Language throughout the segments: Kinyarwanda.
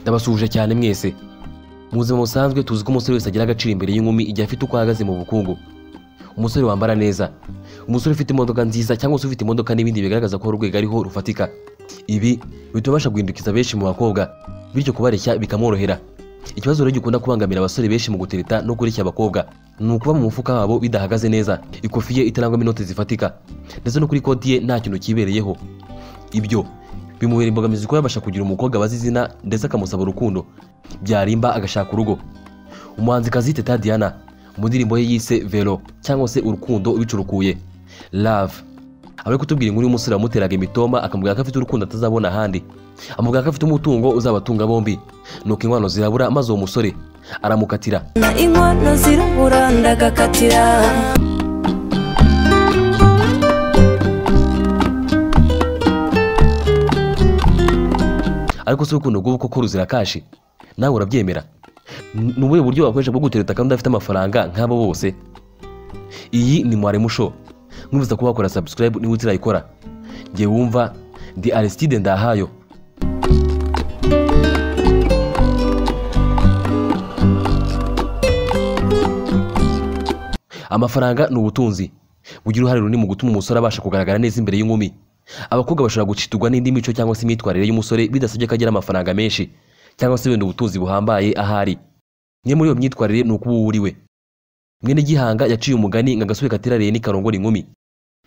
ndabasuhuje cyane mwese mu buzima busanzwe tuzi ko umusore wese agira agaciro imbere y'inkumi igihe afite uko ahagaze mu bukungu umusore wambara neza umusore ufite imodoka nziza cyangwa se ufite imodoka n'ibindi bigaragaza ko urwego ariho rufatika ibi bituma abasha guhindukiza benshi mu bakobwa bityo kubareshya bikamworohera ikibazo rero gikunda kubangamira abasore benshi mu gutereta no kureshya abakobwa ni ukuba mu mufuka wabo bidahagaze neza ikofi ye itarangwamo inoti zifatika ndetse no kuri konti ye nta kintu cyibereyeho ibyo bimubera imbogamizi kuba yabasha kugira umukobwa abazi izina ndetse akamusaba urukundo byarimba agashaka urugo umuhanzikazi teta diana mu ndirimbo ye yise velo cyangwa se urukundo ubicurukuye love abari kutubwira inkuru y'umusore wamuteraga imitoma akamubwira ko afite urukundo atazabona ahandi amubwira ko afite umutungo uzabatunga bombi nuko inkwano zirabura maze uwo musore aramukatira na inkono zirabura ndagakatira ariko si urukundo rw'ubu koko ruzirakashi nawe urabyemera N- ni ubuhe buryo wakoresha bwo gutereta kandi udafite amafaranga nk'abo bose iyi ni mwaremu show nkwibutsa kuba wakora subscribe niba utirayikora njye wumva ndi aristide ndahayo amafaranga ni ubutunzi bugira uruhare runini mu gutuma umusore abasha kugaragara neza imbere y'inkumi abakobwa bashobora guciturwa n'indi mico cyangwa se imyitwarire y'umusore bidasabye ko agira amafaranga menshi cyangwa se wenda ubutunzi buhambaye ahari niyo muri iyo myitwarire ni uko uba wuriwe mwene gihanga yaciye umugani ngo agasore katirariye n'ikarongora inkumi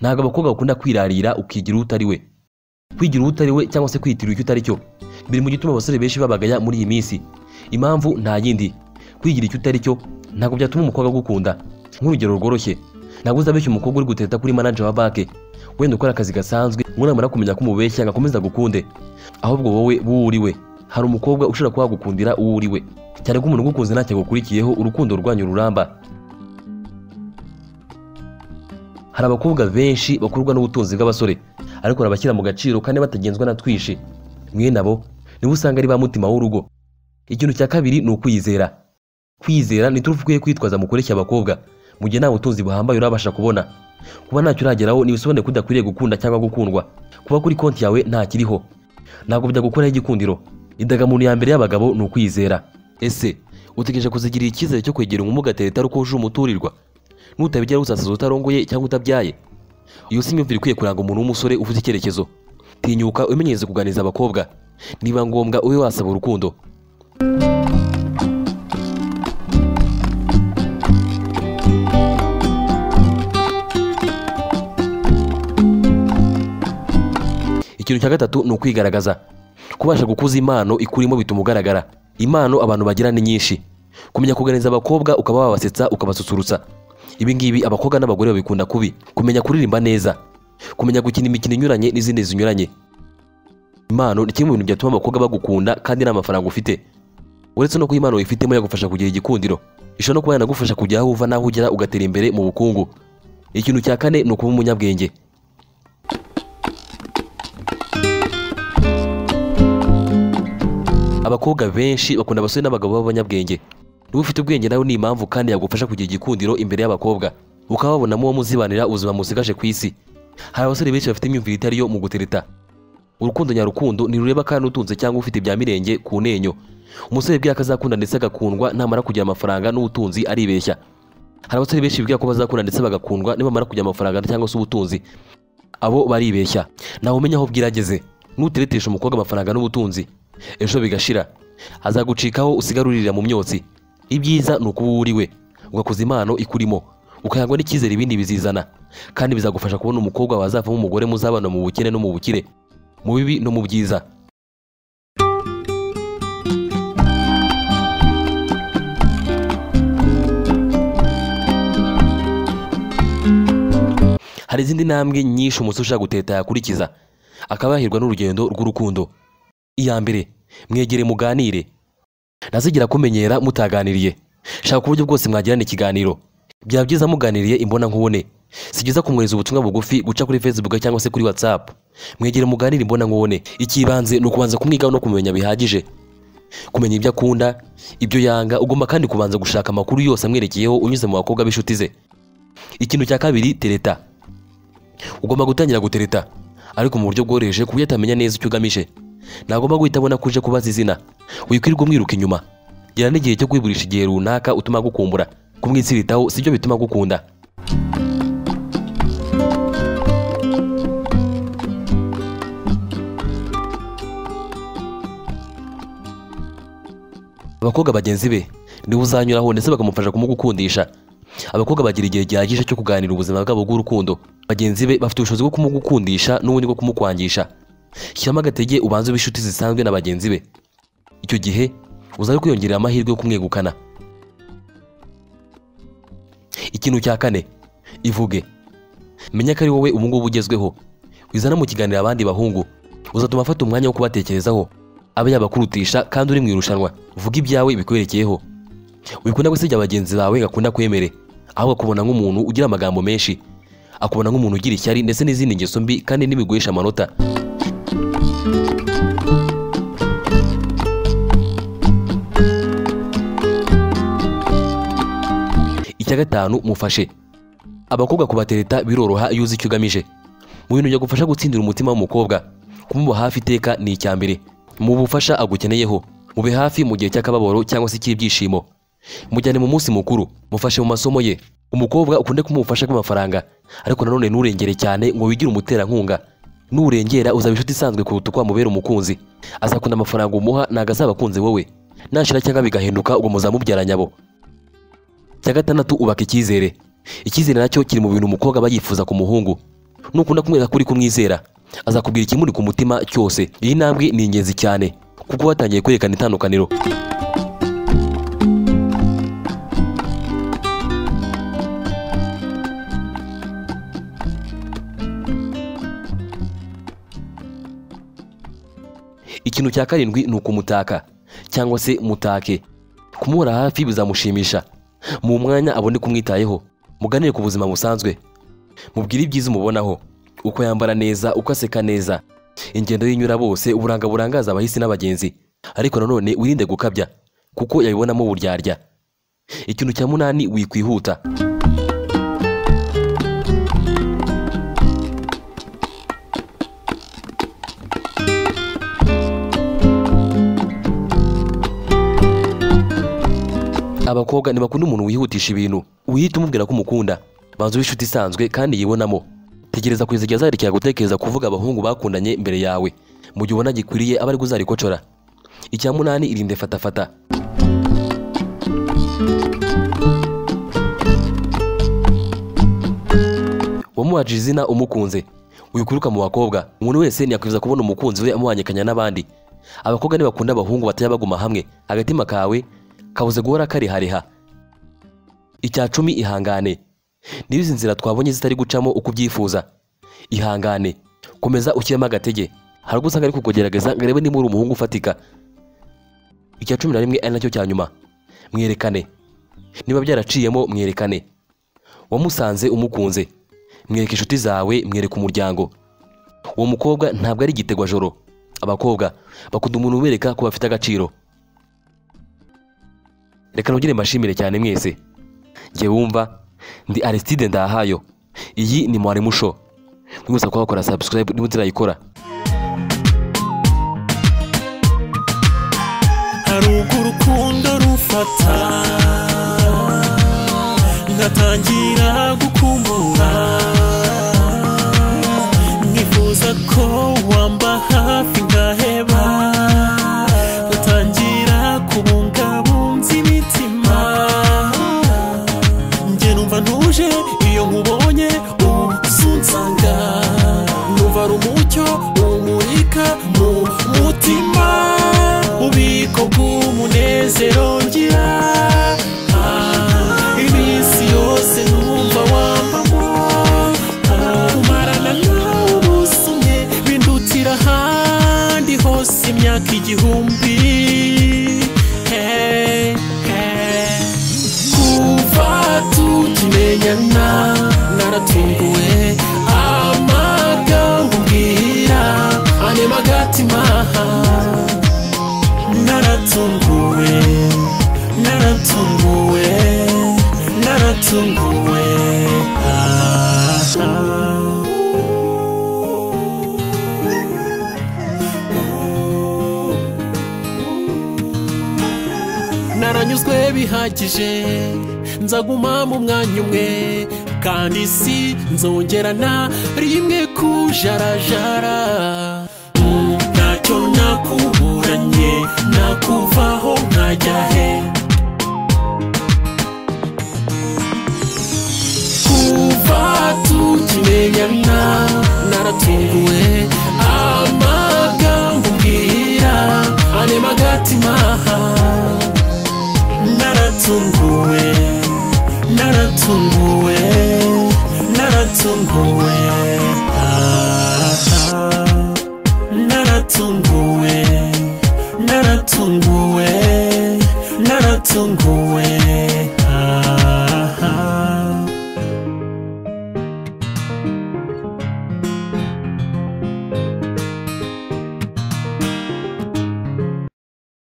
ntabwo abakobwa bakunda kwirarira ukigira uwo utari we kwigira uwo utari we cyangwa se kwiyitirira icyo utari cyo biri mu gituma abasore benshi babagaya muri iyi minsi impamvu nta yindi kwigira icyo utari cyo ntabwo byatuma umukobwa agukunda nk'urugero rworoshye ntabwo uzabeshya umukobwa uri guteta kuri manager wa banki wenda ukora akazi gasanzwe namara kumenya ko umubeshya ngo akomeze agukunde ahubwo wowe wowe uri we hari umukobwa ushobora kuba wagukundira uwo uri we cyane ko umuntu ugukunze ntacyo agukurikiyeho urukundo rwanyu ruramba hari abakobwa benshi bakururwa n'ubutunzi bw'abasore ariko barabashyira mu gaciro kandi batagenzwa na twishi mwene abo nibo usanga ari ba mutima w'urugo ikintu cya kabiri ni ukwizera kwizera ni turufu ukwiye kwitwaza mu kureshya abakobwa mu gihe nta butunzi buhambaye urabasha kubona kuba ntacyo urageraho ntibisobanuye ko udakwiriye gukunda cyangwa gukundwa kuba kuri konti yawe ntakiriho ntabwo byagukuraho igikundiro indagamuntu ya mbere y'abagabo ni ukwizera ese utegereje kuzigirira icyizere cyo kwegera umwuga atari uko wujuje umuturirwa nutabigira uzasaza utarongoye cyangwa utabyaye iyo si imyumvire ikwiye kuranga umuntu w'umusore ufite icyerekezo tinyuka umenyereze kuganiriza abakobwa niba ngombwa ube wasaba urukundo ikintu cya gatatu ni ukwigaragaza kubasha gukuza impano ikurimo bituma ugaragara impano abantu bagira ni nyinshi kumenya kuganiriza abakobwa ukaba wabasetsa ukabasusurutsa ibi ngibi abakobwa n'abagore babikunda kubi kumenya kuririmba neza kumenya gukina imikino inyuranye n'izindi zinyuranye impano ni kimwe mu bintu byatuma abakobwa bagukunda kandi nta mafaranga ufite uretse no kuba impano wifitemo yagufasha kugira igikundiro ishobora no kuba yanagufasha kujya aho uva n'aho ugera ugatera imbere mu bukungu ikintu cya kane ni ukuba umunyabwenge abakobwa benshi bakunda abasore n'abagabo b'abanyabwenge niba ufite ubwenge nawe ni impamvu kandi yagufasha kugira igikundiro imbere y'abakobwa ukaba wabonamo uwo muzibanira ubuzima musigaje ku isi hari abasore benshi bafite imyumvire itari yo mu gutereta urukundo nyarukundo ntirureba kandi utunze cyangwa ufite ibya mirenge ku nenyo umusore bwe akazakunda ndetse agakundwa namara kugira amafaranga n'ubutunzi aribeshya hari abasore benshi bibwira ko bazakunda ndetse bagakundwa nibamara kugira amafaranga cyangwa se ubutunzi abo baribeshya nawe umenya aho bwira ageze nuteretesha umukobwa amafaranga n'ubutunzi ejo bigashira azagucikaho usigaruririra mu myotsi ibyiza ni ukuba uwo uri we ugakoza impano ikurimo ukayagwa n'icyizere ibindi bizizana kandi bizagufasha kubona umukobwa wazavamo umugore muzabana mu bukene no mu bukire mu bibi no mu byiza hari izindi ntambwe nyinshi umusore ushaka guteta yakurikiza akaba yahirwa n'urugendo rw'urukundo iya mbere mwegere muganire ntazigira kumenyera mutaganiriye shaka uburyo bwose mwagirana ikiganiro byaba byiza muganiriye imbonankubone si byiza kumwohereza ubutumwa bugufi guca kuri facebook cyangwa se kuri whatsapp mwegere muganire imbonankubone ikibanze ni ukubanza kumwigaho no kumenya bihagije kumenya ibyo akunda ibyo yanga ugomba kandi kubanza gushaka amakuru yose amwerekeyeho unyuze mu bakobwa b'inshuti ze ikintu cya kabiri tereta ugomba gutangira gutereta ariko mu buryo bworoheje ku buryo atamenya neza icyo ugamije ntagomba guhita abona ko uje kubaza izina wikwirirwa umwiruka inyuma gira n'igihe cyo kwiburisha igihe runaka utuma agukumbura kumwitsiritaho sibyo bituma agukunda abakobwa bagenzi be niwe uzanyuraho ndetse bakamufasha kumugukundisha abakobwa bagira igihe gihagije cyo kuganira ubuzima bwabo bw'urukundo bagenzi be bafite ubushobozi bwo kumugukundisha n'ubundi bwo kumukwangisha shyiramo agatege ubanze ube inshuti zisanzwe na bagenzi be icyo gihe uzajya kwiyongerera amahirwe yo kumwegukana ikintu cya kane ivuge menya ko ari wowe ubu ngubu ugezweho wizana mu kiganiro abandi bahungu uzatuma afata umwanya wo kubatekerezaho abe yabakurutisha kandi uri mu irushanwa vuga ibyawe bikwerekeyeho wikunda gusiga bagenzi bawe gakunda kwemere ahubwo akubona nk'umuntu ugira amagambo menshi akubona nk'umuntu ugira ishyari ndetse n'izindi ngeso mbi kandi n'ibiguhesha amanota icya gatanu mufashe abakobwa kubatereta biroroha iyo uzi icyo ugamije mu bintu byagufasha gutsindira umutima w'umukobwa kumuba hafi iteka ni icya mbere mu bufasha agukeneyeho mube hafi mu gihe cy'akababaro cyangwa se icy'ibyishimo mujyane mu munsi mukuru mufashe mu masomo ye umukobwa ukunde kumuha ubufasha bw'amafaranga ariko nanone nturengere cyane ngo wigire umuterankunga nurengera uzaba inshuti isanzwe kuruta uko wamubera umukunzi azakunda amafaranga umuha ntabwo azaba akunze wowe nashira cyangwa bigahinduka uwo muzamubyara nyabo cya gatandatu ubaka icyizere icyizere nacyo kiri mu bintu umukobwa aba yifuza ku muhungu nukunda kumwereka ko uri kumwizera azakubwira ikimuri ku mutima cyose iyi ntambwe ni ingenzi cyane kuko watangiye kwerekana itandukaniro ikintu cya karindwi ni ukumutaka cyangwa se mutake kumuhora hafi bizamushimisha mu mwanya abone kumwitayeho muganire ku buzima busanzwe mubwire ibyiza umubonaho uko yambara neza uko aseka neza ingendo y'inyura bose uburanga burangaza abahisi n'abagenzi ariko nanone wirinde gukabya kuko yabibonamo uburyarya ikintu cya munani wikwihuta abakobwa ntibakunda umuntu wihutisha ibintu wihita umubwira ko umukunda banza ube inshuti isanzwe kandi yibonamo tegereza kugeza igihe azarekera gutekereza kuvuga abahungu bakundanye imbere yawe mu gihe ubona gikwiriye aba ari kuzarikocora icya munani irinde fatafata wamuhaje izina umukunze wikuruka mu bakobwa umuntu wese ntiyakwifuza kubona umukunzi we amuhanyekanya n'abandi abakobwa ntibakunda abahungu batajya baguma hamwe agatima kawe kabuze guhora karihariha icya cumi ihangane niba izi nzira twabonye zitari gucamo uko ubyifuza ihangane komeza ushyiremo agatege hari ubwo usanga ari kukugerageza ngo arebe niba uri umuhungu ufatika icya cumi na rimwe ari nacyo cya nyuma mwerekane niba byaraciyemo mwerekane wamusanze umukunze mwereke inshuti zawe mwereke umuryango uwo mukobwa ntabwo ari igitegwajoro abakobwa bakunda umuntu ubereka ko bafite agaciro reka nugire mbashimire cyane mwese njye wumva ndi Aristide Ndahayo iyi ni mwarimu show mwese kuba wakora subscribe niba utarayikora hari ubwo urukundo rufata ngatangira gukumbura nifuza ko wamba hafi ngaheba ngatangira kubungabunza imitima njye numva ntuje iyo nkubonye ubu unsanga numva ari umucyo umurika mu mutima ububiko bw'umunezero ngira Ah, iminsi yose numva wambamo Ah, kumarana nawe ubusumye bindutira ahandi hose imyaka igihumbi Hey, hey. kuva tukimenyana naratunguwe amagambo ubwira anyema agatima naratunguwe naratunguwe naratunguwe ah, ah. nasizwe bihagije nzaguma mu mwanya umwe kandi si nzongera na rimwe kujarajara Mm, ntacyo nakuburanye nakuvaho nkajya he kuva tukimenyana naratunguwe amagambo mbwira arema agatima naratunguwe naratunguwe naratunguwe